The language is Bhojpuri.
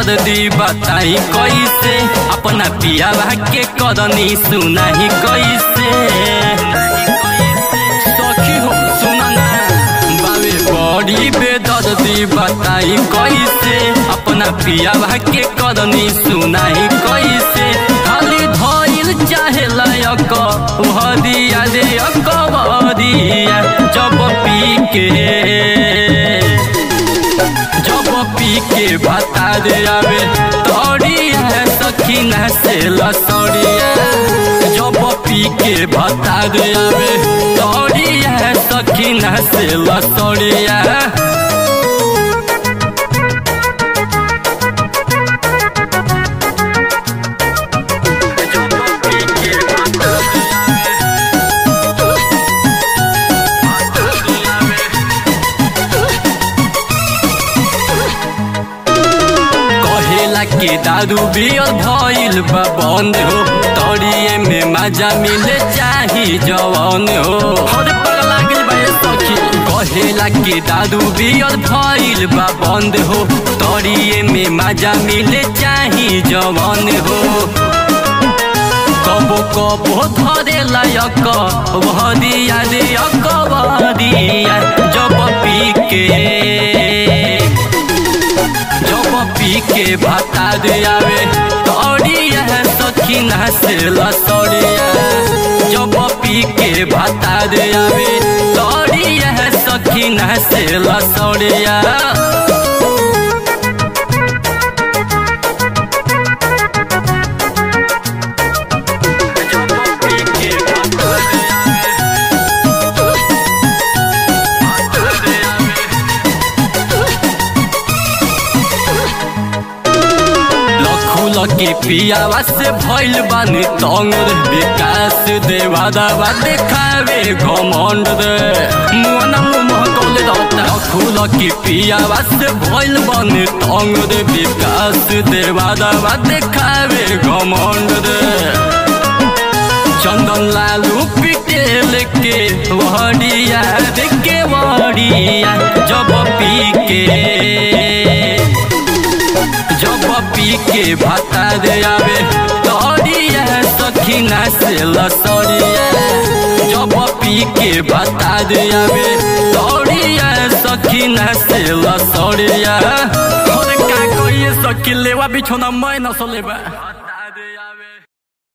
बेदर्दी बताई कैसे अपना पियावा के करनी सुनाही कैसे सखी हो सुना ना बाबे बड़ी बेदर्दी बताई कैसे अपना पियावा के करनी सुनाही कैसे खाली धइल चाहे लायक भदिया रे अकबरिया जब पी के जब पी के बता दे आवे तोड़िया सखीना से लसड़िया जब पी के बता दे आवे तोड़िया सखीना से लसड़िया कहेला के दारू बियर भइल बा बंद हो तोड़िए में मजा मिले चाही जवान हो हर पगला गेल बा ए सखी कहेला के दारू बियर भइल बा बंद हो तोड़िए में मजा मिले चाही जवान हो कबो कबो धरे लायक भदिया रे अकबरिया जब पी के जब पी के भाता दे आवे तोड़िया सखीना से लसड़िया जब पी के भाता दे आवे तोड़िया सखीना से लसड़िया लखुल के पियावा से भइल बानी तंग रे विकास देवा दावा देखावे घमंड रे मुआना मुह कौले रहता लखुल के पियावा से भइल बानी तंग रे विकास देवा दावा देखावे घमंड रे चंदन लालू पिटेल के वहडिया देखे वहडिया जब पी के जब पी के भाता दे आवे तोड़िया सखीना से लसड़िया जब पी के भाता दे आवे तोड़िया सखीना से लसड़िया और का कोई सखी लेवा बिछोना मैं न सोलेबा